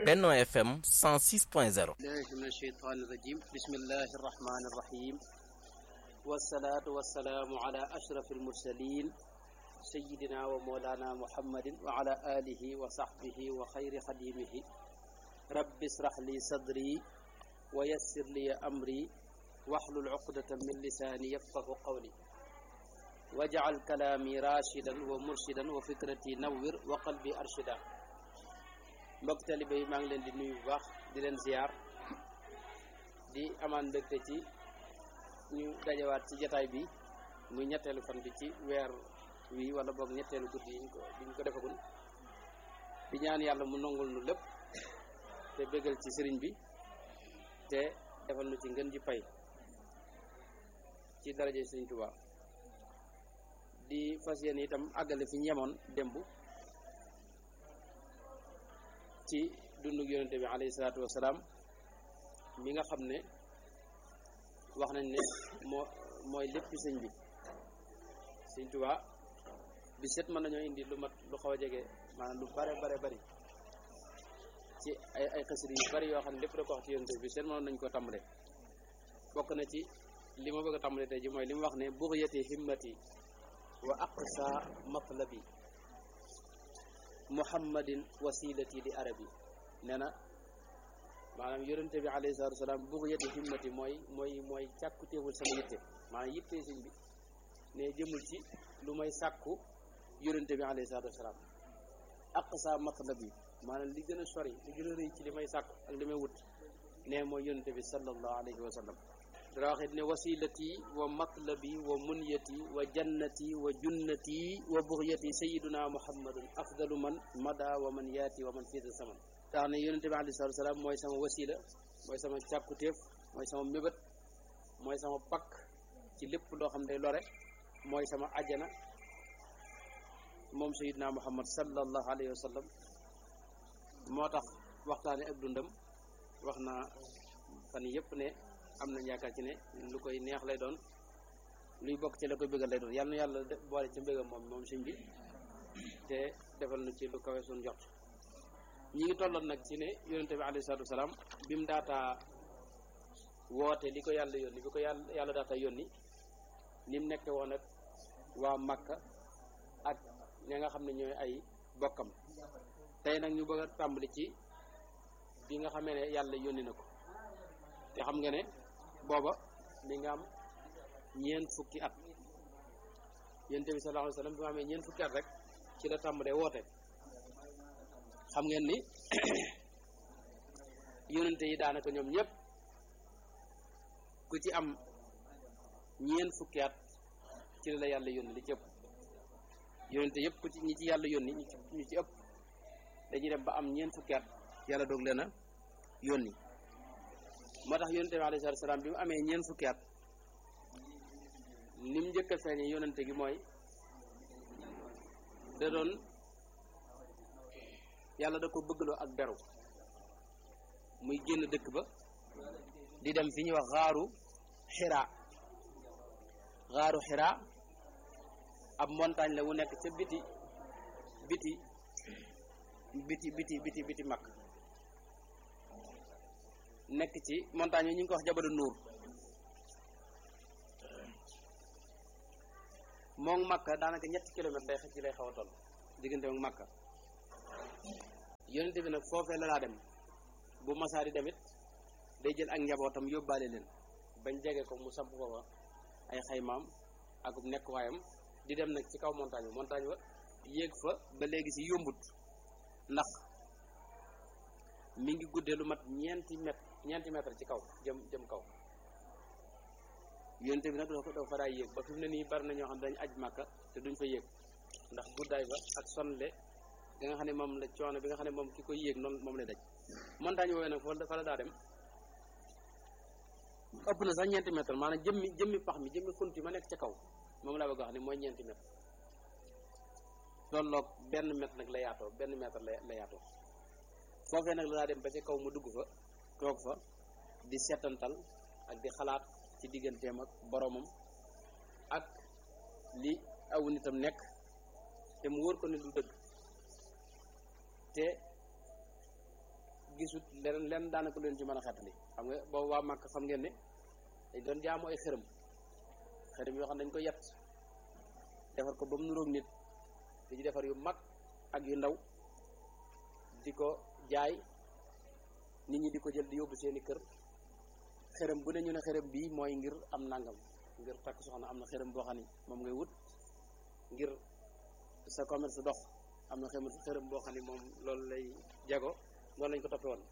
Benno FM 106.0 الله من الشيطان الرجيم بسم الله الرحمن الرحيم والصلاة والسلام على أشرف المرسلين سيدنا ومولانا محمد وعلى آله وصحبه وخير خديمه رب اشرح لي صدري ويسر لي أمري واحلل عقدة من لساني يفقه قولي واجعل كلامي راشدا ومرشدا وفكرتي نور وقلبي أرشدا mbokk talibe yi maa ngi leen di nuyu bu baax di leen ziar di amaan mbégte ci ñu dajawaat ci jataay bi muy ñetteelu fan bi ci weer wi wala boog ñetteelu guddi yi ñu ko bi ñu ko defagul di ñaan yàlla mu nongul nu lépp te bégal ci sëriñ bi te defal nu ci ngën ji pay ci daraje sëriñ Tuubaa di fas yéene itam àggale fi ñu yemoon démb ci dundug yonente bi alayhi salaatu wasalaam mi nga xam ne wax nañ ne moo mooy lépp sëñ bi sëñ Tuubaa bi set mën nañoo indi lu mat lu xaw a jege maanaam lu bare bare bari ci ay ay xasir yu bari yoo xam ne lépp da ko wax ci yonente bi set mënoon nañ ko tàmbale bokk na ci li ma bëgg a tàmbale tey ji mooy li mu wax ne buxyati himmati wa aqsa matlabi muhammadin wasilati li arabi nee na maanaam yonente bi alayhi salatu wasalaam buxyati himmati mooy mooy mooy càkkutéeful sama yitte maanaam yitte sëñ bi ne jëmul ci lu may sàkku yonente bi alayhi salatu wasalaam aqsa matlabi maanaam li gën a sori li gën a rëy ci li may sàkku ak li may wut ne mooy yonente bi sallallahu alayhi wa sallam dara waxit ne wasilati wa matlabi wa munyati wa jannati wa junnati wa buxyati sayiduna muhammadun afdalu man mada wa man yaati wa man fiita saman tax ne yonente bi alayhi salatu salaam mooy sama wasila mooy sama càkkutéef mooy sama mébét mooy sama pakk ci lépp loo xam day lore mooy sama ajjana moom sayiduna muhammad sallallahu alayhi wa sallam moo tax waxtaane ak dundam wax naa fan yépp ne am nañ yaakaar ci ne lu koy neex lay doon luy bokk ci la koy bëggal lay doon yàlla na yàlla boole ci mbëggam moom moom sëñ bi te defal na ci lu kawe suñ jot ñi ngi tolloon nag ci ne yonente bi alayhi salaatu wasalaam bi mu daataa woote li ko yàlla yónni bi ko yàlla yàlla daataa yónni ni mu nekke woon ak waa Makka ak ña nga xam ne ñooy ay bokkam tey nag ñu bëgg a tàmbali ci bi nga xamee ne yàlla yónni na ko te xam nga ne booba mi nga am ñeent fukki at yonent bi sallallahu alayhi wasallam bi ma amee ñeent fukki at rek ci la tàmbalee woote xam ngeen ni yonente yi daanaka ñoom ñëpp ku ci am ñeent fukki at ci la la yàlla yónni li ci ëpp yonente yëpp ku ci ñi ci yàlla yónni ñu ci ñu ci ëpp dañuy dem ba am ñeent fukki at yàlla doog leen a yónni moo tax yonente bi alayhi salaatu salaam bi mu amee ñeent fukki at ni mu njëkk a feeñee yonente gi mooy da doon yàlla da ko bëggloo ak beru muy génn dëkk ba di dem fi ñuy wax xaaru xiraa xaaru xiraa ab montagne la wu nekk ca biti biti biti biti biti biti mag nekk ci montagne yi ñu ngi ko wax jabalu nuur moom makka daanaka ñetti kilomètre lay xëcc lay xaw a toll diggante moom makka yonente bi nag foofee la laa dem bu masaari demit day jël ak njabootam yóbbaale leen bañ jege ko mu samp foofa ay xaymaam ak nekk waayam di dem nag ci kaw montagne bi montagne ba yéeg fa ba léegi si yombut ndax mi ngi guddee lu mat ñeenti mètre ñeenti mètre ci kaw jëm jëm kaw yonente bi nag dafa dafa fa daay yéeg ba fi mu ne nii bari na ñoo xam ne dañu aj màkka te duñ fa yéeg ndax guddaay ba ak sonle bi nga xam ne moom la coono bi nga xam ne moom ki koy yéeg noonu moom lay daj montagne woowee nag foofu dafa la daa dem ëpp na sax ñeenti mètre maanaam jëmmi jëmmi pax mi jëmmi xunt yi ma nekk ca kaw moom laa bëgg wax ne mooy ñeenti mètre tolloog benn mètre nag la yaatoo benn mètre la la yaatoo foofee nag la daa dem ba ca kaw mu dugg fa toog fa di seetantal ak di xalaat ci digganteem ak boromam ak li aw nitam nekk te mu wóor ko ne du dëgg te gisut leneen lenn daanaka leen ci mën a xettali xam nga boobu waa Màkk xam ngeen ne dañ doon jaamu ay xërëm xërëm yoo xam ne dañ ko yett defar ko ba mu nuroog nit di ci defar yu mag ak yu ndaw di ko jaay nit ñi di ko jël di yóbbu seeni kër xërëm bu ne ñu ne xërëm bii mooy ngir am nangam ngir takk soxna am na xërëm boo xam ne moom ngay wut ngir sa commerce dox am na xërëm xërëm boo xam ne moom loolu lay jago noonu lañ ko toppee woon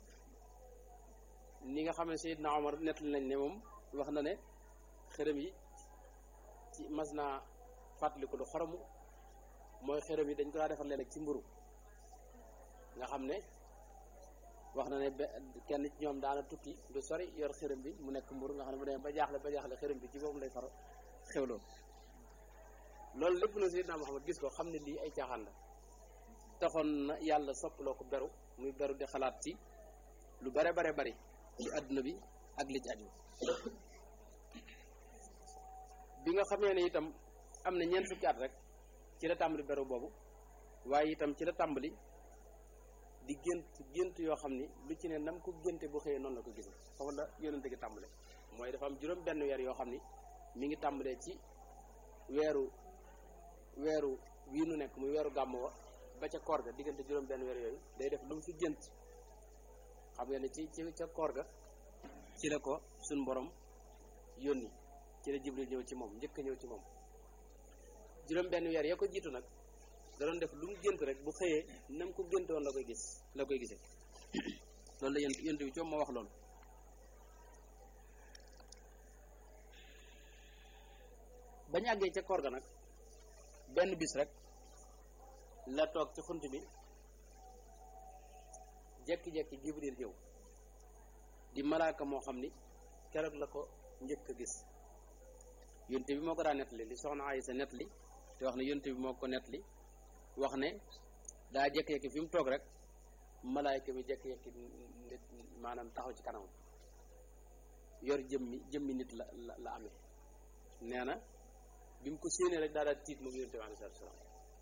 ni nga xam ne Seydina Omar nettali nañ ne moom wax na ne xërëm yi ci mas naa fàttaliku lu xoromu mooy xërëm yi dañ ko daa defar léeg-léeg ci mburu nga xam ne wax na ne kenn ci ñoom daana tukki lu sori yor xërëm bi mu nekk mburu nga xam ne bu demee ba jaaxle ba jaaxle xërëm bi ci boobu lay far xewloo loolu lépp na Seydina Muhammad gis ko xam ne lii ay caaxaan la taxoon na yàlla soppaloo ko beru muy beru di xalaat ci lu bare bare bari ci àdduna bi ak li ci aju bi nga xamee ne itam am na ñeent fukki at rek ci la tàmbali beru boobu waaye itam ci la tàmbali di gént gént yoo xam ni lu ci ne nam ko génte bu xëyee noonu la ko gisee foofu la yonente gi tàmbale mooy dafa am juróom benn weer yoo xam ni mi ngi tàmbalee ci weeru weeru wii nu nekk muy weeru gàmmu wa ba ca koor ga diggante juróom benn weer yooyu day def lu mu fi gént xam nga ne ci ci ca koor ga ci la ko suñ borom yónni ci la jibril ñëw ci moom njëkk a ñëw ci moom juróom benn weer ya ko jiitu nag da doon def lu mu gént rek bu xëyee nam ko géntoon la koy gis la koy gisee loolu la yent yent bi coom ma wax loolu bañ àggee ca koor ga nag benn bis rek la toog ci xunt bi jekki-jekki jibril ñëw di malaaka moo xam ni keroog la ko njëkk a gis yonte bi moo ko daa nettali li soxna Aysa nettali te wax ne yonte bi moo ko nettali wax ne daa jekki-jekki fi mu toog rek malaayka mi jekki-jekki nit maanaam taxaw ci kanam yor jëmmi jëmmi nit la la la amee nee na bi mu ko séenee rek daa daal tiit moom yonte bi alayhi salaatu salaam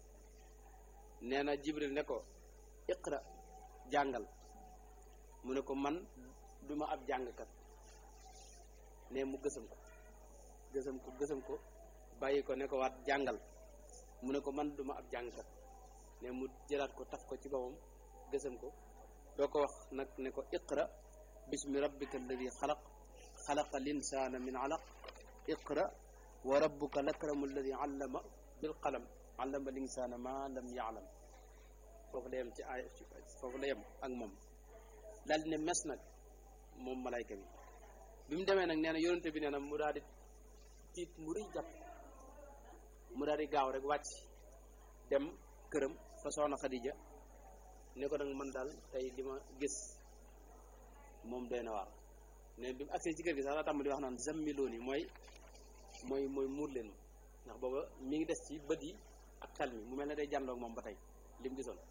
nee na jibril ne ko iqra jàngal mu ne ko man duma ab jàngkat ne mu gësam ko gësam ko gësam ko bàyyi ko ne ko waat jàngal mu ne ko man duma ab jàngkat ne mu jëlaat ko taf ko ci boppam gësam ko doo ko wax nag ne ko iqra bismi rabbika alladi xalaq xalaqa linsaana min alaq iqra wa rabbuka lakramu alladi allama bil qalam allama linsaana ma lam yaalam foofu la yem ci ay foofu la yem ak moom daal di ne mes nag moom malayka bi bi mu demee nag nee na yonente bi nee na mu daal di tiit mu rëy jàpp mu daal di gaaw rek wàcc dem këram fa soxna Xadija ne ko nag man daal tey li ma gis moom doy na waar ne bi mu agsee ci kër gi sax la tàmbali wax naan zammiloon yi mooy mooy mooy muur leen ma ndax booba mi ngi des ci bët yi ak xel mi mu mel ne day jàndoog moom ba tey li mu gisoon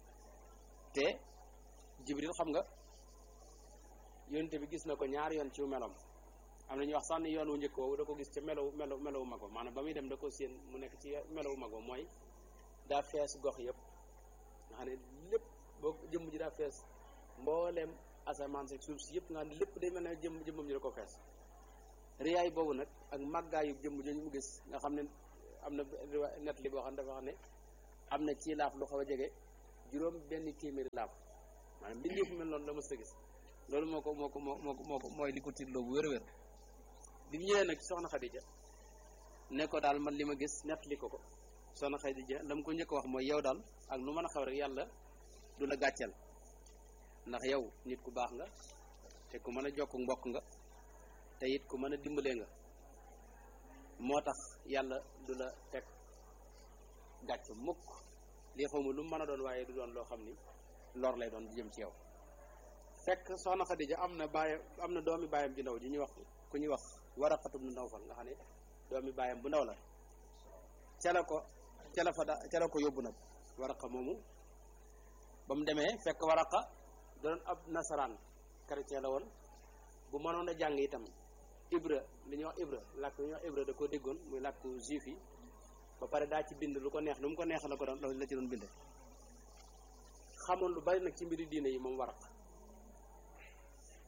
te jibril xam nga yonente bi gis na ko ñaari yoon ci meloom am na ñuy wax sax ni yoon wu njëkk woowu da ko gis ca melow melow melowu mago maanaam ba muy dem da ko séen mu nekk ci melowu mago mooy daa fees gox yëpp nga xam ne lépp boo jëmm ji daa fees mbooleem asamaan si suuf si yëpp nga xam ne lépp day mel ne jëmm jëmmam ji da ko fees riyaay boobu nag ak màggaayu jëmm jooju mu gis nga xam ne am na net li boo xam ne dafa xam ne am na ci laaf lu xaw a jege juróom benn téeméeri laaf maanaam mbindeef fu mel noonu la mës a gis loolu moo ko moo ko moo moo ko moo ko mooy li ko tiitloo bu wér-wér bi mu ñëwee nag soxna Xadija ne ko daal man li ma gis nett li ko ko soxna Xadija la mu ko njëkk wax mooy yow daal ak lu mën a xaw rek yàlla du la gàcceel ndax yow nit ku baax nga te ku mën a jokk mbokk nga te it ku mën a dimbalee nga moo tax yàlla du la teg gàcc mukk lii xawma lu mu mën a doon waaye du doon loo xam ni lor lay doon di jëm ci yow fekk soxna Xadija am na baayam am na doomi baayam ji ndaw ji ñuy wax ku ñuy wax Waraqatu ibn Nawfal nga xam ne doomi baayam bu ndaw la ca la ko ca la fa da ca la ko yóbbu nag Waraqa moomu ba mu demee fekk Waraqa doon ab nasaraan chrétien la woon bu mënoon a jàng itam Ibra li ñuy wax Ibra làkk li ñuy wax Ibra da koo déggoon muy làkku juif yi ba pare daa ci bind lu ko neex lu mu ko neex la ko doon la ci doon bind xamoon lu bari nag ci mbiri diine yi moom Waraqa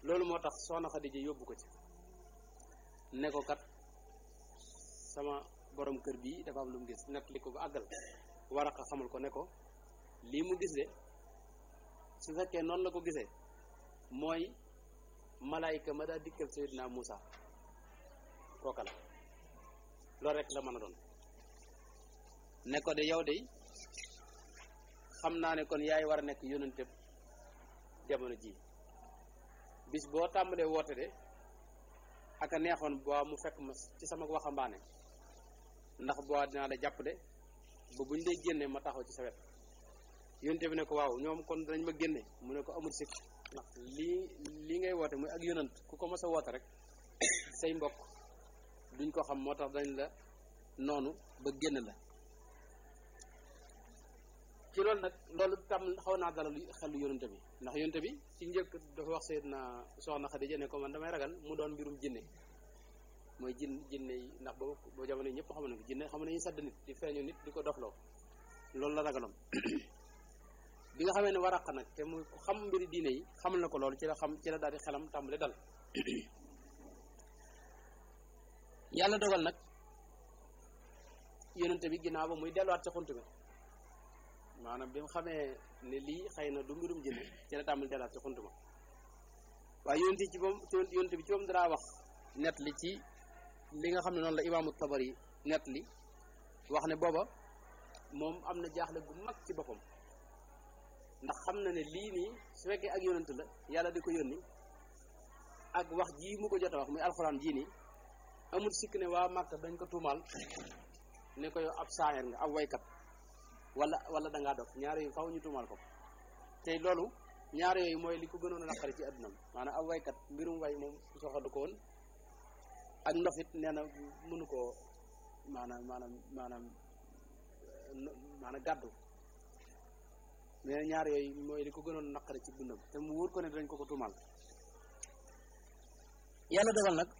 loolu moo tax soxna Xadija yóbbu ko ci ne ko kat sama borom kër bii dafa am lu mu gis nett li ko ba àggal Waraqa xamal ko ne ko lii mu gis de su fekkee noonu la ko gisee mooy malaayika ma daa dikkal Seydina Muusa kooka la loolu rek la mën a doon ne ko de yow de xam naa ne kon yaay war a nekk yónnante jamono ji bis boo tàmbalee woote de aka neexoon boo mu fekk ma ci sama waxambaane ndax boo dinaa la jàpp de ba buñ lay génnee ma taxaw ci sa wet yónnante bi ne ko waaw ñoom kon dañ ma génne mu ne ko amul sikk ndax lii lii ngay woote muy ak yonant ku ko mës a woote rek say mbokk duñ ko xam moo tax dañ la noonu ba génn la ci loolu nag loolu tam xaw naa dalal xelu yonante bi ndax yonante bi ci njëkk dafa wax Seydina soxna Xadija ne ko man damay ragal mu doon mbirum jinne mooy jin jinne yi ndax boobu boo jamono yi ñëpp xam nañ ko jinne xam nañu sadd nit di feeñu nit di ko dofloo loolu la ragaloon bi nga xamee ne Waraqa nag te mu xam mbiri diine yi xamal na ko loolu ci la xam ci la daal di xelam tàmbali dal yàlla dogal nag yonente bi ginnaaw ba muy delluwaat ca xunt bi maanaam bi mu xamee ne lii xëy na du mbirum jinne ci la tàmbali delluwaat ca xunt ma waaye yonente ci moom yonente bi ci moom dara wax net li ci li nga xam ne noonu la imaamu Tabari net li wax ne booba moom am na jaaxle gu mag ci boppam ndax xam na ne lii nii su fekkee ak yonent la yàlla di ko yónni ak wax jii mu ko jot a wax muy alxuraan jii nii amul sikk ne waa Màkka dañ ko tuumaal ne ko yow ab saaxeer nga ab waykat wala wala da ngaa dof ñaar yooyu faw ñu tuumaal ko te loolu ñaar yooyu mooy li ko gënoon a naqari ci addunam maanaam ab waykat mbirum way moom soxadu ko woon ak ndofit nee na mënu koo maanaam maanaam maanaam maanaam gàddu mais ñaar yooyu mooy li ko gënoon a naqari ci dundam te mu wóor ko ne dañ ko ko tuumaal yàlla dogal nag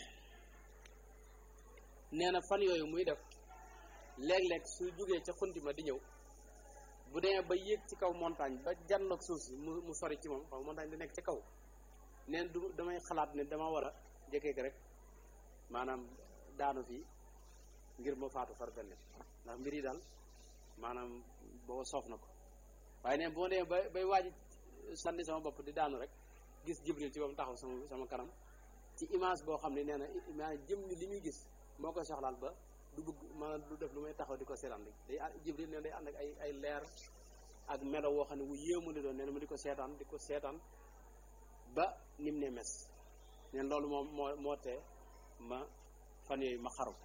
nee na fan yooyu muy def léeg-léeg su jógee ca xunti ma di ñëw bu demee ba yéeg ci kaw montagne ba janloog suuf si mu mu sori ci moom xaw montagne di nekk ci kaw neen du damay xalaat ne dama war a jëkkee rek maanaam daanu fii ngir ma faatu far benn ndax mbir yi daal maanaam boo soof na ko waaye neen boo demee ba bay waaji sànni sama bopp di daanu rek gis jibril ci moom taxaw sama sama kanam ci image boo xam ne nee na maanaam jëm ni li muy gis moo koy soxlaal ba du bëgg maanaam du def lu may taxaw di ko seetaan rek day jibril neen day ànd ak ay ay leer ak melo woo xam ne wu yéemu li doon nee na ma di ko seetaan di ko seetaan ba nim ne mes neen loolu moom moo moo tee ma fan yooyu ma xaru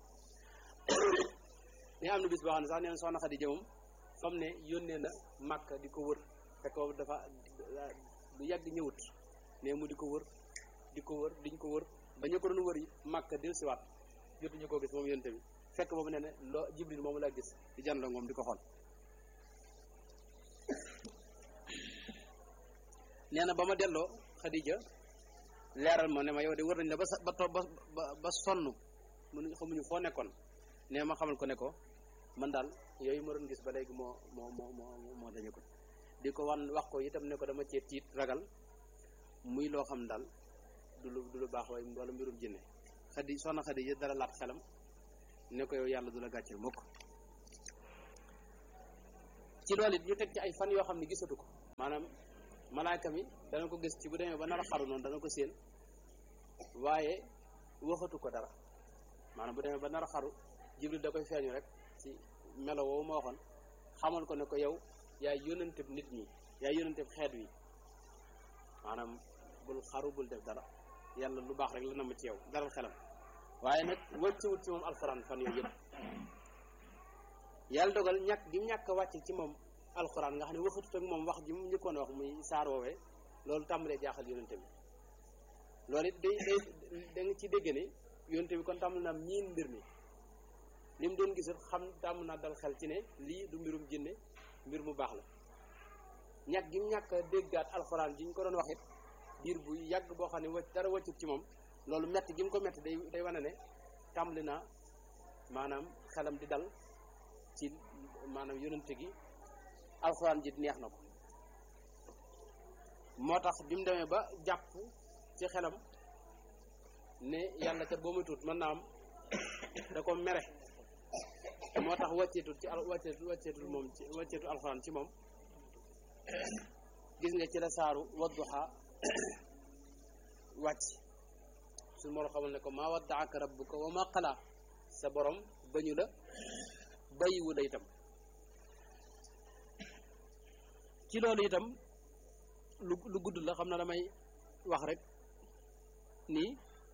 ni am na bis boo xam ne sax nee na soxna Xadija moom fam ne yónnee na Màkka di ko wër fekk boobu dafa lu yàgg ñëwut ne mu di ko wër di ko wër diñ ko wër ba ñu ko doon wër yi Màkka del siwaat jotuñu koo gis moom yonte bi fekk boobu nee ne loo Jibril moomu laa gis di janloo moom di ko xool nee na ba ma delloo Xadija leeral ma ne ma yow de wër nañ la ba sa ba to ba ba sonn mënuñ xamuñu foo nekkoon ne ma xamal ko ne ko man daal yooyu ma doon gis ba léegi moo moo moo moo moo dañu ko di ko wan wax ko itam ne ko dama cee tiit ragal muy loo xam daal du lu du lu baax waaye wala mbirum jinne xadi soxna xadi yi dara laat xelam ne ko yow yàlla du la gàcceel mukk ci loolu it ñu teg ci ay fan yoo xam ne gisatu ko maanaam malaayka mi dana ko gis ci bu demee ba nar a xaru noonu dana ko séen waaye waxatu ko dara maanaam bu demee ba nar a xaru jibril da koy feeñu rek ci melo woowu ma waxoon xamal ko ne ko yow yaay yónnanteb nit ñi yaay yónnanteb xeet wi maanaam bul xaru bul def dara yàlla lu baax rek la na ma ci yow daral xelam waaye nag wàccewut ci moom alxuraan fan yooyu yëpp yàlla dogal ñàkk gi mu ñàkk wàcce ci moom alxuraan nga xam ne waxatut ak moom wax ji mu njëkkoon a wax muy saar woowee loolu tàmbalee jaaxal yónnante bi loolu it day day da nga ci dégg ne yónnante bi kon tàmbali na am ñiin mbir mi li mu doon gisat xam tàmm naa dal xel ci ne lii du mbirum jinne mbir mu baax la ñàkk gi mu ñàkk a déggaat alxuraan ji ñu ko doon wax it diir bu yàgg boo xam ne wacc dara wàccut ci moom loolu metti gi mu ko metti day day wane ne tàmbali naa maanaam xelam di dal ci maanaam yónnante gi alxuraan ji neex na ko moo tax bi mu demee ba jàpp ci xelam ne yàlla kat boo ma tuut mën naa am da ko mere moo tax wàcceetul ci al wàcceetul wàcceetul moom ci wàcceetul alxuraan ci moom gis nga ci la saaru wadduha wàcc suñu moo xamal ne ko maa waddaaka rabbuka wa maa qalaa sa borom bañu la bàyyiwu la itam ci loolu itam lu lu gudd la xam na damay wax rek nii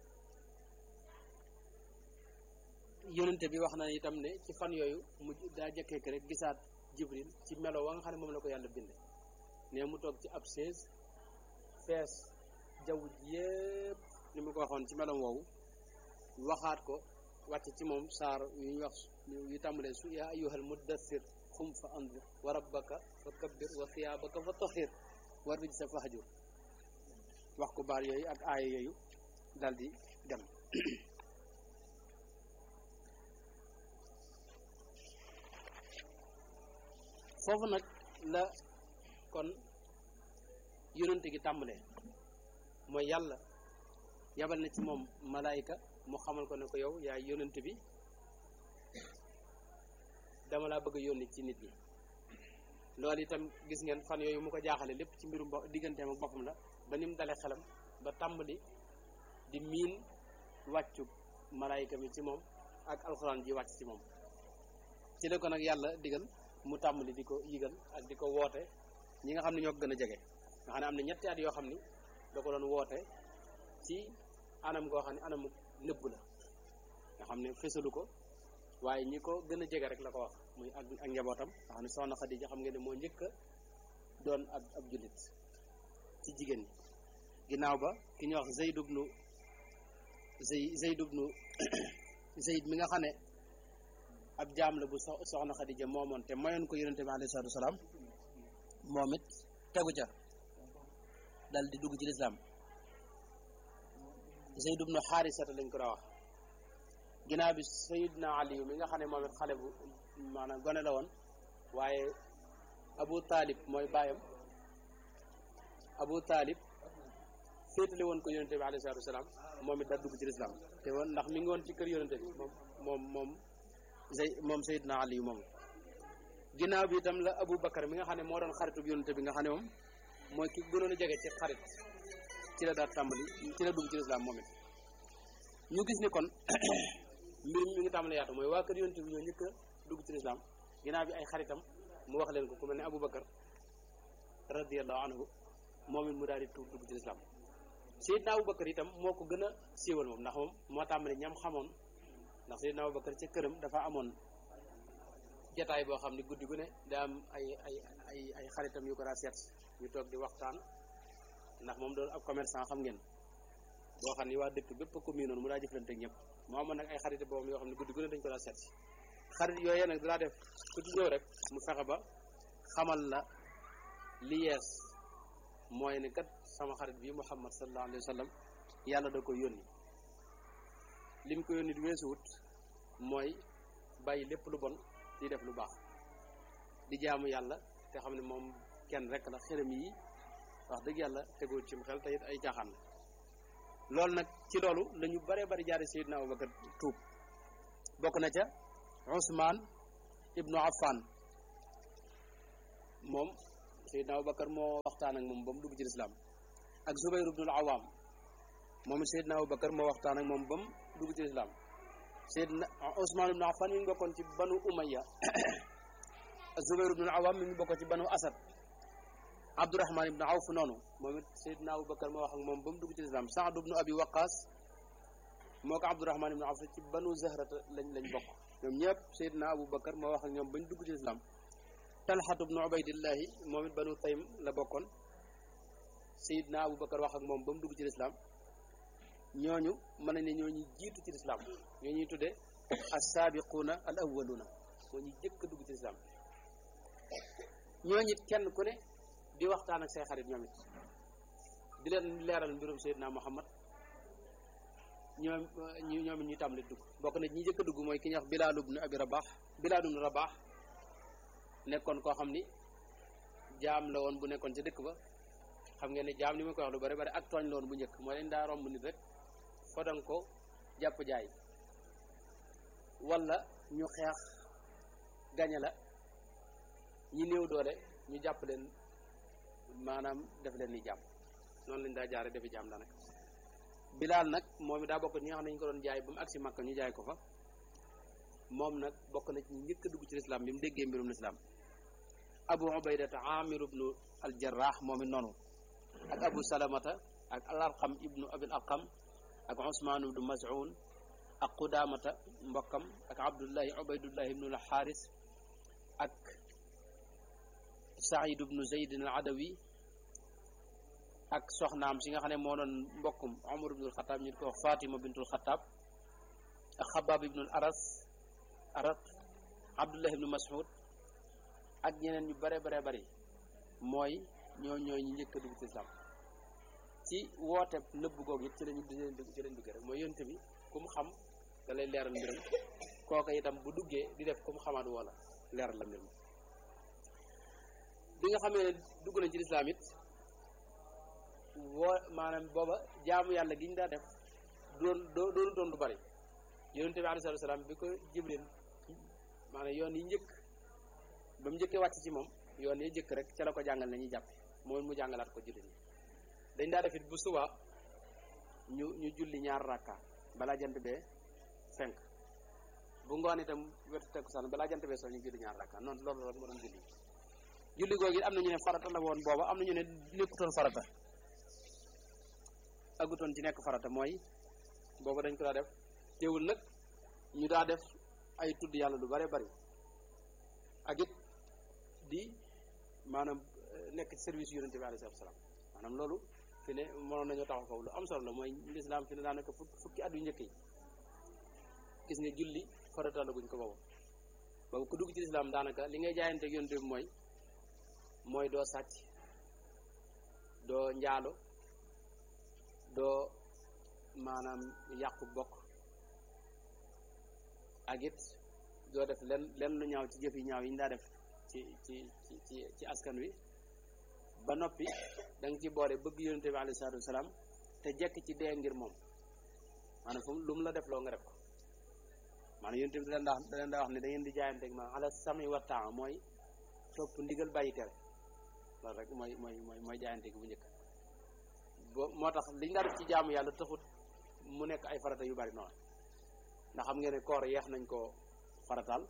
yonente bi wax na itam ne ci fan yooyu mu daa jëkkeek rek gisaat jibril ci melo wa nga xam ne moom la ko yàlla binde ne mu toog ci ab chaise fees jaww ji yépp ni mu ko waxoon ci melom woowu waxaat ko wàcc ci moom saar yu ñu wax yu tàmbalee su yaa ayyuhal muddathir xum fa andir wa rabbaka fa kabbir wa thiyaabaka fa tahir wa rijsa fahjur wax ko baar yooyu ak aaya yooyu dal di dem foofu nag la kon yonente gi tàmbalee mooy yàlla yabal na ci moom malaayika mu xamal ko ne ko yow yaay yonente bi dama laa bëgg a yónni ci nit ñi loolu itam gis ngeen fan yooyu mu ko jaaxale lépp ci mbirum bo digganteem ak boppam la ba ni mu dalee xelam ba tàmbali di miin wàccu malaayika mi ci moom ak alxuraan ji wàcc ci moom ci la ko nag yàlla digal mu tàmbali di ko yigal ak di ko woote ñi nga xam ne ñoo ko gën a jege nga xam ne am na ñetti at yoo xam ni da ko doon woote ci anam goo xam ne anamu nëbb la nga xam ne fësalu ko waaye ñi ko gën a jege rek la ko wax muy ak ak njabootam nga xam ne soxna Xadija xam ngeen ne moo njëkk a doon ab ab jullit ci jigéen ñi ginnaaw ba ki ñuy wax Zayd ibnu Zay Zayd ibnu Zayd mi nga xam ne ab jaam la bu soxna Xadija moomoon te mayoon ko yonente bi alayhi salaatu wasalaam moom it tegu ca dal di dugg ci lislaam Zayd ibnu Xaarisata lañ ko daa wax ginnaaw bi Sayyidna Ali mi nga xam ne moom it xale bu maanaam gone la woon waaye Abu Talib mooy baayam Abu Talib féetale woon ko yonente bi alayhi salaatu wasalaam moom it da dugg ci lislaam te woon ndax mi ngi woon ci kër yonente bi moom moom moom Zay moom Sayyidna Ali moom ginnaaw bi itam la Abu Bakar mi nga xam ne moo doon xaritu yonente bi nga xam ne moom mooy ki gënoon a jege ci xarit ci la daal tàmbali ci la dugg ci lislaam moom it ñu gis ni kon mbir mi ngi tàmbali yaatu mooy waa kër yonente bi ñoo njëkk a dugg ci lislaam ginnaaw bi ay xaritam mu wax leen ko ku mel ne Abu Bakar radiyallahu anhu moom it mu daal di tuub dugg ci lislaam Seydina Abu Bakar itam moo ko gën a siiwal moom ndax moom moo tàmbali ñam xamoon ndax Seydina Abu Bakar ca këram dafa amoon jataay boo xam ne guddi gu ne daa am ay ay ay ay xaritam yu ko daa seet ñu toog di waxtaan ndax moom doon ab commerçant xam ngeen boo xam ni waa dëkk bépp commune noonu mu daa jëflante ak ñëpp moo amoon nag ay xarit boobu yoo xam ne guddi gu ne dañ ko daa seet xarit yooyu nag daa def ku ci ñëw rek mu fexe ba xamal la li yees mooy ne kat sama xarit bi Muhammad sallallahu alayhi wa sallam yàlla da ko yónni lim ko yónni di weesuwut mooy bàyyi lépp lu bon di def lu baax di jaamu yàlla te xam ne moom kenn rek la xërëm yi wax dëgg yàlla tegul ci mu xel te it ay jaaxaan la loolu nag ci loolu la ñu bare bari jaare Seydina Abubakar tuub bokk na ca Usmaan ibnu Affan moom Seydina Abubakar moo waxtaan ak moom ba mu dugg ci lislaam ak Zubayr ibnul Awaam moom it Seydina Abubakar moo waxtaan ak moom ba mu dugg ci lislaam Seydina Usmaan ibnu Affan mi ngi bokkoon ci banu Umayya Zubayr ibnul Awaam mi ngi bokkoon ci banu Asad Abdurahman ibnu Awf noonu moom it Seydina Abubakar moo wax ak moom ba mu dugg ci lislaam Saad ibnu Abi Waqaas moo ko Abdurahman ibnu Awf ci banu Zahrata lañ lañ bokk ñoom ñëpp Seydina Abubakar moo wax ak ñoom bañ dugg ci lislaam Talxatu ibnu Ubaydillahi moom it banu Taym la bokkoon Seydina Abubakar wax ak moom ba mu dugg ci lislaam ñooñu mën nañ ne ñooñu jiitu ci lislaam ñoo ñuy tuddee as-saabiquuna al awwaluuna moo ñu jëkk a dugg ci lislaam ñooñu it kenn ku ne di waxtaan ak say xarit ñoom it di leen leeral mbirum Seydina Muhammad ñoom ñu ñoom it ñuy tàmbali dugg bokk na ñi njëkk a dugg mooy ki ñuy wax Bilaal ibnu Abi Rabaax Bilaal ibnu Rabaax nekkoon koo xam ni jaam la woon bu nekkoon ca dëkk ba xam ngeen ne jaam ni ma koy wax lu bari bari ak tooñ loon bu njëkk moo leen daa romb nit rek fodan ko jàpp jaay wala ñu xeex gañe la ñi néew doole ñu jàpp leen maanaam def leen ni jàmm noonu lañ daa jaare defi jàmm daanaka bilaal nag moom it daa bokk ñi nga xam ne ñu ko doon jaay ba mu agsi Makka ñu jaay ko fa moom nag bokk na ci njëkk a dugg ci lislaam bi mu déggee mbirum lislaam abu ubaydata amir ibnu al jarrah moom it noonu ak abu salamata ak al arqam ibnu abil arqam ak usmaan ibnu mas'un ak qudamata mbokkam ak abdullahi ubaydullahi ibnu al xaaris ak saïd ibnu zaydin al adawi ak soxnaam si nga xam ne moo doon mbokkum umar ibnul xataab ñu ko wax fatima bintul xataab ak xabaab ibnul aras arat abdullah ibnu mas'ud ak ñeneen ñu bare bare bari mooy ñoo ñooy ñu njëkk a dugg ci islam ci woote nëbb googu it ci lañu ci lañ dugg ci lañ duggee rek mooy yonte bi ku mu xam da lay leeral mbiram kooka itam bu duggee di def ku mu xamaat wala leeral la mbir mi bi nga xamee ne dugg nañ ci lislaam it woo maanaam booba jaamu yàlla gi ñu daa def doon doonu doon lu bari yonente bi alayhi salaam bi ko jibril maanaam yoon yi njëkk ba mu njëkkee wàcc ci moom yoon yi njëkk rek ca la ko jàngal nañuy jàpp mooy mu jàngalaat ko julli ñi dañ daa def it bu suba ñu ñu julli ñaar rakka balaa jant bee fenk bu ngoon itam wetu takkusaan balaa jant bee soo ñu julli ñaar rakka noonu loolu rek moo doon julli julli googu it am na ñu ne farata la woon booba am na ñu ne nekkutoon farata agutoon ci nekk farata mooy booba dañ ko daa def teewul nag ñu daa def ay tudd yàlla lu bare bari ak it di maanaam nekk ci service yonente bi alayhi salaam maanaam loolu fi ne mënoon nañoo taxaw foofu lu am solo la mooy lislaam fi ne daanaka fukki at yu njëkk yi gis nga julli farata la guñ ko boobu boobu ku dugg ci lislaam daanaka li ngay jaayante ak yonente bi mooy mooy doo sàcc doo njaalo doo maanaam yàqu bokk ak it doo def len len lu ñaaw ci jëf yi ñaaw yi ñu daa def ci ci ci ci askan wi ba noppi da nga ci boole bëgg yonente bi alayhi salaatu wasalaam te jekk ci dee ngir moom maanaam fu lu mu la def loo nga def ko maanaam yonente bi da leen daa da leen daa wax ne da ngeen di jaayante ak maanaam ala sami wa taa mooy topp ndigal bàyyi tere loolu rek mooy mooy mooy mooy jaayante gi bu njëkk bo moo tax liñ daa def ci jaamu yàlla taxut mu nekk ay farata yu bari noonu ndax xam ngeen ne koor yeex nañ ko farataal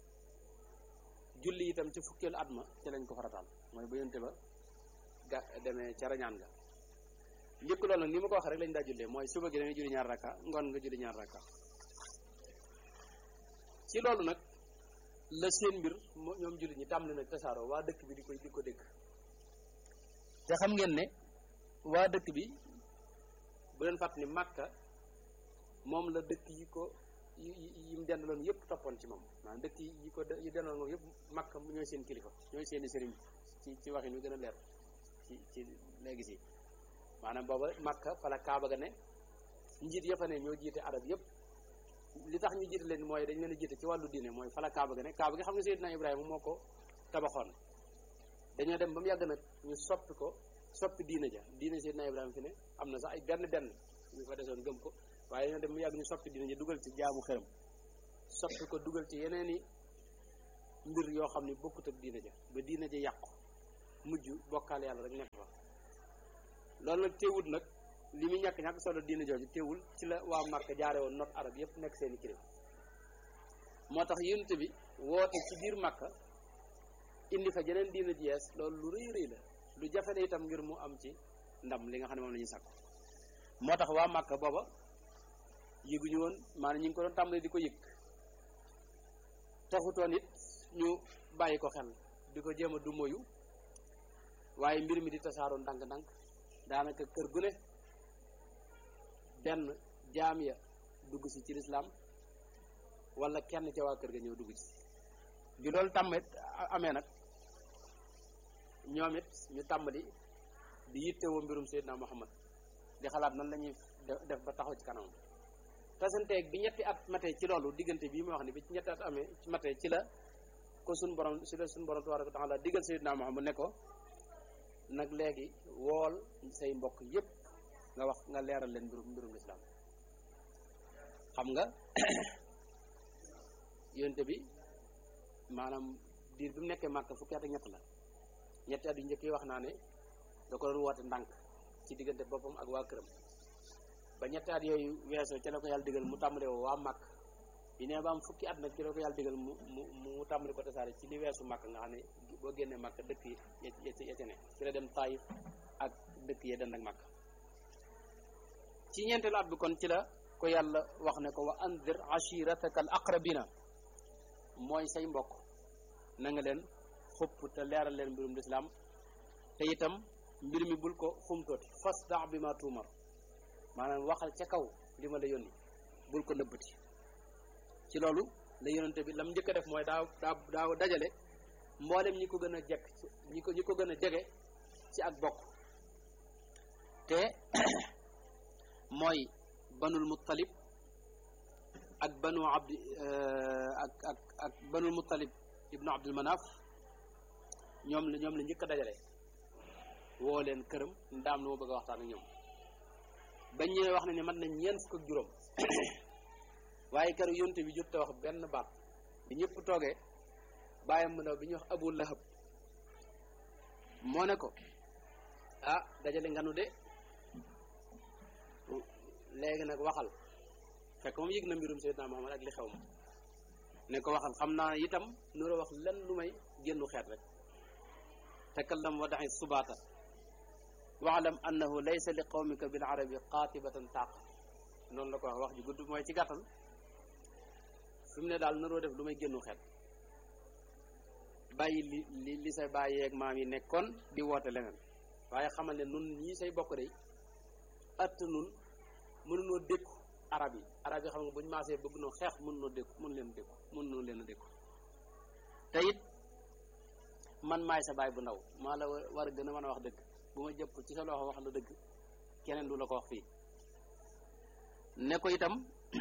julli itam ci fukkeelu at ma ci lañ ko farataal mooy ba yonte ba ga demee ca rañaan ga njëkk loolu nag ni ma ko wax rek lañ daa jullee mooy suba gi da ngay julli ñaar rakka ngoon nga julli ñaar rakka ci loolu nag la seen mbir ñoom julli ñi tàmbali nag tasaaroo waa dëkk bi di koy di ko dégg te xam ngeen ne waa dëkk bi bu leen fàtt ni Makka moom la dëkk yi ko yi yi mu dendaloon yëpp toppoon ci moom maanaam dëkk yi ko yi dendaloon moom yëpp Makka ñooy seen kilifa ñooy seeni sëriñ ci ci waxin wi gën a leer ci ci léegi si maanaam booba Makka fa la Kaaba ga ne njiit ya fa ne ñoo jiite arab yëpp li tax ñu jiite leen mooy dañ leen a jiite ci wàllu diine mooy fa la Kaaba ga ne Kaaba gi xam nga Seydina Ibrahima moo ko tabaxoon dañoo dem ba mu yàgg nag ñu soppi ko soppi diine ja diine Seydina Ibrahima fi ne am na sax ay benn benn ñu fa desoon gëm ko waaye dañoo dem mu yàgg ñu soppi diine ja dugal ci jaamu xërëm soppi ko dugal ci yeneen i mbir yoo xam ne bokkut ak diine ja ba diine ja yàqu mujj bokkaal yàlla rek nekk fa loolu nag teewul nag li muy ñàkk ñàkk solo diine jooju teewul ci la waa Màkka jaare woon not arab yépp nekk seeni kilifa moo tax yonent bi woote ci biir Màkka indi fa jeneen diine ji yees loolu lu rëy rëy la lu jafe la itam ngir mu am ci ndam li nga xam ne moom la ñuy sàkku moo tax waa Màkka booba yëguñu woon maanaam ñu ngi ko doon tàmbali di ko yëg taxutoon it ñu bàyyi ko xel di ko jéem a du moyu waaye mbir mi di tasaaroo ndànk-ndànk daanaka kër gu ne benn jaam ya dugg si ci lislaam wala kenn ca waa kër ga ñëw dugg ci bi loolu tàmmet amee nag ñoom it ñu tàmbali di yittewoo mbirum Seydina Muhammad di xalaat nan la ñuy def ba taxaw ci kanamam tasanteeg bi ñetti at matee ci loolu diggante bii ma wax ni bi ci ñetti at amee ci matee ci la ko suñ borom si la suñ borom tabaraka wa taala diggal Seydina Muhammad ne ko nag léegi wool say mbokk yépp nga wax nga leeral leen mbirum mbirum lislaam xam nga yonte bi maanaam diir bi mu nekkee màkk fukki at ak ñett la ñetti at yu njëkk yi wax naa ne da ko doon woote ndànk ci diggante boppam ak waa këram ba ñetti at yooyu weesoo ca la ko yàlla digal mu tàmbale woo waa màkk bi ne ba am fukki at nag ci la ko yàlla digal mu mu mu tàmbali ko tasaare ci li weesu màkk nga xam ne boo génnee màkk dëkk yi ya ca ne ci la dem Taayif ak dëkk yi dend ak màkk ci ñeenteelu at bi kon ci la ko yàlla wax ne ko wa andir ashirataka al aqrabina mooy say mbokk na nga leen xupp te leeral leen mbirum lislaam te itam mbir mi bul ko xumtooti fasda bi ma tuumar maanaam waxal ca kaw li ma la yónni bul ko nëbbati ci loolu la yónnante bi lam njëkk a def mooy daa daa daa dajale mboolem ñi ko gën a jekk ñi ko ñi ko gën a jege ci ak bokk te mooy banul muttalib ak banu abdi ak ak ak banul muttalib ibnu abdul manaf ñoom la ñoom la njëkk a dajale woo leen këram ndaam lu ma bëgg a waxtaan ak ñoom bañ ñëwee wax na ne man nañ ñeent fukk ak juróom waaye keroog yonte bi jot te wax benn baat bi ñëpp toogee bàyyam mu ndaw bi ñuy wax abu lahab moo ne ko ah dajale nga nu de léegi nag waxal fekk moom yëg na mbirum Seydina Muhammad ak li xew ma ne ko waxal xam naa itam nura wax lenn lu may génnu xeet rek takallam wa daxi subaata waalam annahu laysa li qawmika bil arabi qaatibatan taaq noonu la ko wax wax ju gudd mooy ci gàttal fi mu ne daal naroo def lu may génnu xeet bàyyi li li li say bàyyi ak maam yi nekkoon di woote leneen waaye xamal ne nun ñii say bokk day att nun mënunoo dékku arab yi arab yi xam nga bu ñu maasee bëgg noo xeex mën noo dékku mën leen dékku mën noo leen a dékku te it man maay sa baay bu ndaw maa la war a gën a mën a wax dëgg bu ma jëpp ci sa loxo wax la dëgg keneen du la ko wax fii ne ko itam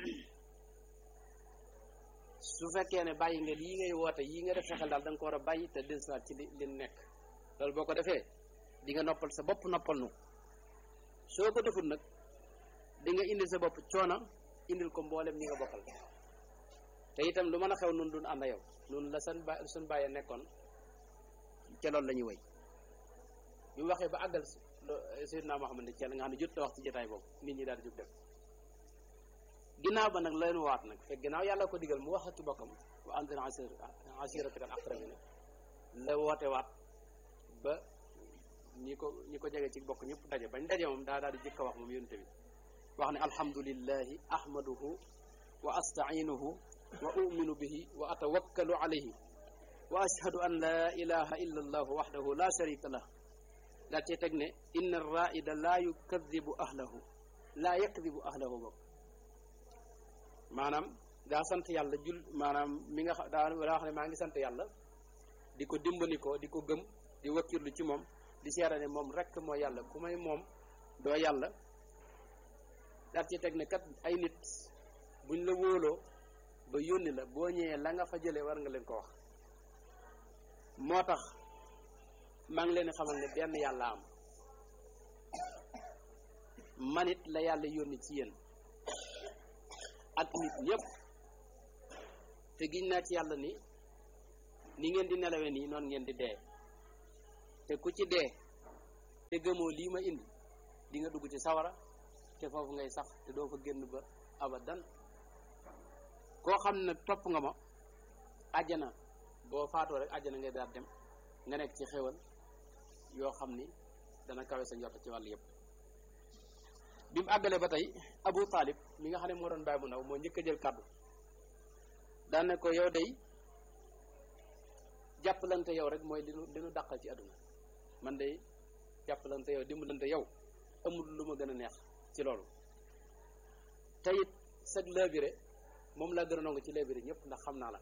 su fekkee ne bàyyi nga lii ngay woote yii nga def sa xel daal da nga ko war a bàyyi te dellusiwaat ci li li nekk loolu boo ko defee di nga noppal sa bopp noppal nu soo ko deful nag di nga indil sa bopp coono indil ko mboolem ñi nga bokkal te itam lu mën a xew nun dun ànd yow nun la seen ba suñ bàyyee nekkoon ca loolu la ñuy wéy bi mu waxee ba àggal Seydina Muhammad ne ceel nga xam ne jot a wax ci jotaay boobu nit ñi daal di jóg dem ginnaaw ba nag leen waat nag fekk ginnaaw yàlla ko digal mu wax ak bokkam wa anzir ashiratakal aqrabina la woote waat ba ñi ko ñi ko jege ci bokk ñëpp daje bañ daje moom daa daal di jëkk a wax moom yonte bi wax ne alhamdulillahi ahmaduhu wa astainuhu wa uminu bihi wa atawakkalu alayhi wa ashhadu an la ilaha illa allahu waxdahu la sharika lah daa cee teg ne inna arraida laa yukadibu ahlahu laa yakdibu ahlahu bokk maanaam daa sant yàlla jul maanaam mi nga xam daa daa wax ne maa ngi sant yàlla di ko dimbali ko di ko gëm di wakkirlu ci moom di seera ne moom rekk mooy yàlla ku may moom doo yàlla daal ci teg ne kat ay nit buñ la wóoloo ba yónni la boo ñëwee la nga fa jëlee war nga leen ko wax moo tax maa ngi leen di xamal ne benn yàlla am manit la yàlla yónni ci yéen ak nit ñëpp te giñ naa ci yàlla ni ni ngeen di nelawe nii noonu ngeen di dee te ku ci dee te gëmoo lii ma indi di nga dugg ci sawara te foofu ngay sax te doo fa génn ba abadan koo xam ne topp nga ma àjjana boo faatoo rek àjjana ngay daal dem nga nekk ci xéwal yoo xam ni dana kawe sa njort ci wàll yëpp bi mu àggalee ba tey Abu Talib mi nga xam ne moo doon bàyyi bu ndaw moo njëkk a jël kàddu daan ne ko yow day jàppalante yow rek mooy li nu li nu dàqal ci àdduna man day jàppalante yow dimbalante yow amul lu ma gën a neex ci loolu te it sag laabire moom laa gën a nangu ci laabire ñëpp ndax xam naa la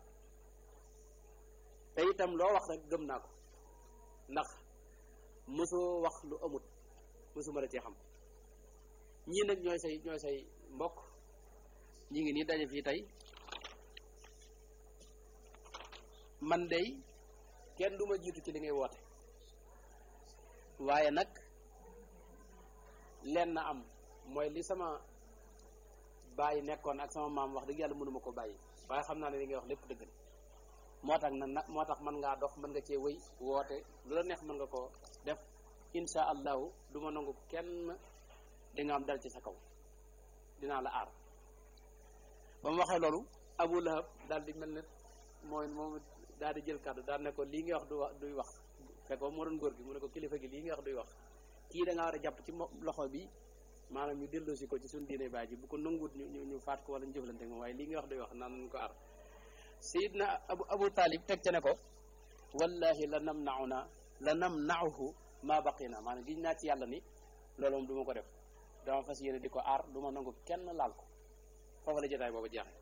te itam loo wax rek gëm naa ko ndax mosoo wax lu amut mosuma la cee xam ñii nag ñooy say ñooy say mbokk ñi ngi nii daje fii tey man day kenn du ma jiitu ci li ngay woote waaye nag leen na am mooy li sama bàyyi nekkoon ak sama maam wax dëgg yàlla mënuma ko bàyyi waaye xam naa ne li ngay wax lépp dëgg la moo tax na moo tax mën ngaa dox mën nga cee wëy woote lu la neex mën nga koo def insha allahu du ma nangu kenn di nga am dal ci sa kaw dinaa la aar ba mu waxee loolu abu lahab daal di mel ne mooy moom daal di jël kàddu daal ne ko lii ngay wax du wax duy wax fekk moo doon góor gi mu ne ko kilifa gi lii ngay wax duy wax kii da ngaa war a jàpp ci loxo bi maanaam ñu delloosi ko ci suñu diine baay ji bu ko nanguwut ñu ñu faat ko wala ñu jëflante moom waaye lii nga wax duy wax naan nañ ko aar sayidna abu abu talib teg ca ne ko wallahi la nam nauna la nam nauhu ma baqina maanaam giñ naa ci yàlla ni loolu moom du ma ko def dama fas yéene di ko aar du ma nangu kenn laal ko foofu la jotaay boobu jeexe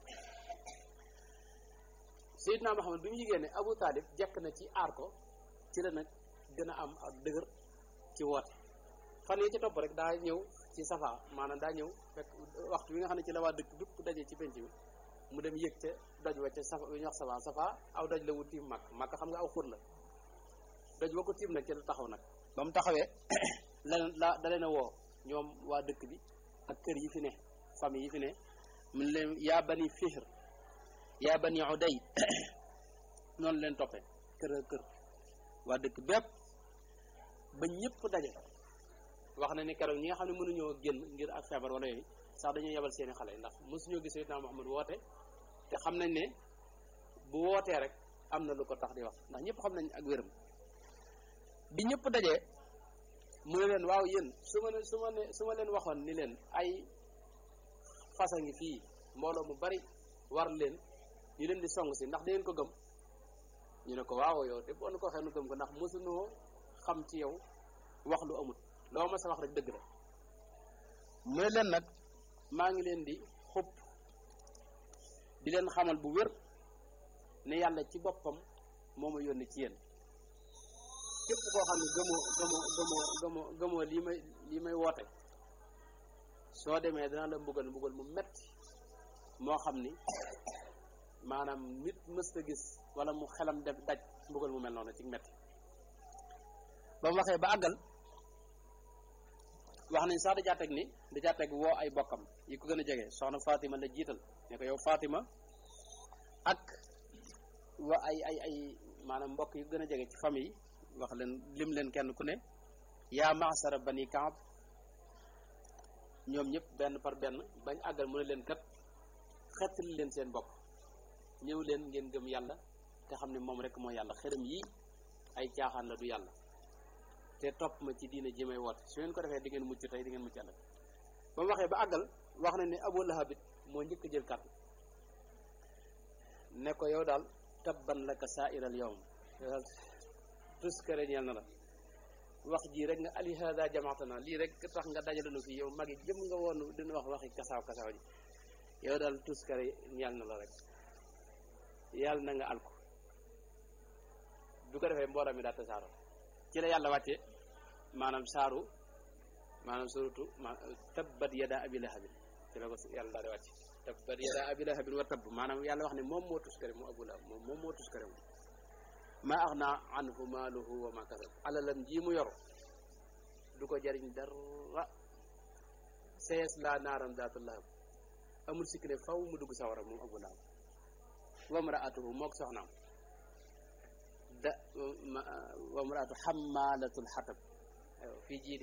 sayidna Muhammad bi mu yigée ne abu talib jekk na ci aar ko ci la nag gën a am ak dëgër ci woote fan yi ci topp rek daa ñëw ci safa maanaam daa ñëw fekk waxtu bi nga xam ne ci la waa dëkk bépp daje ci penc bi mu dem yëg ca doj wa ca safa bi ñu wax safa safa aw doj la wu tiim mag mag xam nga aw xur la doj wa ko tiim nag ci la taxaw nag ba mu taxawee leneen la da leen a woo ñoom waa dëkk bi ak kër yi fi ne famille yi fi ne mun leen yaa bani fihr yaa bani uday noonu leen toppee kër kër waa dëkk bépp ba ñëpp daje wax na ni keroog ñi nga xam ne mënuñoo génn ngir ak feebar wala yooyu sax dañuy yebal seeni xale ndax mosuñoo gis Seydina Muhammad woote te xam nañ ne bu wootee rek am na lu ko tax di wax ndax ñëpp xam nañ ak wéram bi ñëpp dajee mu ne leen waaw yéen su ma ne su ma ne su ma leen waxoon ni leen ay fasa ngi fii mbooloo mu bari war leen ñu leen di song si ndax da ngeen ko gëm ñu ne ko waaw yow te boo nu ko waxee nu gëm ko ndax mosunoo xam ci yow wax lu amut loo ma sa wax rek dëgg la mu ne leen nag maa ngi leen di xupp di leen xamal bu wér ne yàlla ci boppam moo ma yónni ci yéen képp koo xam ne gëmoo gëmoo gëmoo gëmoo gëmoo lii may lii may woote soo demee dana la mbugal mbugal mu metti moo xam ni maanaam nit mës a gis wala mu xelam def daj mbugal mu mel noonu ci metti ba mu waxee ba àggal wax nañ sax da caa teg ni da caa teg woo ay bokkam yi ko gën a jege soxna Fatima la jiital ne ko yow Fatima ak wa ay ay ay maanaam mbokk yu gën a jege ci famille wax leen lim leen kenn ku ne yaa maasara bani Kaab ñoom ñëpp benn par benn bañ àggal mu ne leen kat xettali leen seen bopp ñëw leen ngeen gëm yàlla te xam ne moom rek mooy yàlla xërëm yi ay caaxaan la du yàlla te topp ma ci diine ji may woote su ngeen ko defee di ngeen mucc tey di ngeen mucc ëllëg ba mu waxee ba àggal wax na ne Abu Lahab it moo njëkk a jël kàddu ne ko yow daal tabban laka saairal yawm yow daal tuskare ñeel na la wax jii rek nga ali hada jamaatana lii rek tax nga dajale nu fii yow magi jëm nga woon dina wax waxi kasaaw kasaaw ji yow daal tuskare ñeel na la rek yàlla na nga alko bu ko defee mbooloo mi daal tasaaroo ci la yàlla wàcce maanaam saaru maanaam suratu ma tabbat yada abi lahabin ci la ko yàlla daal di wàcce tabbat yada abi lahabin wa tabb maanaam yàlla wax ne moom moo tuskare mu abu lahab moom moom moo tuskare mu ma axna anhu maaluhu wa ma kasab alalam ji mu yor du ko jariñ dara sees laa naaram daatu lahab amul sikki ne faw mu dugg sawara moom abu lahab wa mraatuhu mook soxnaam da wa mraatu xammaalatul xatab fii jii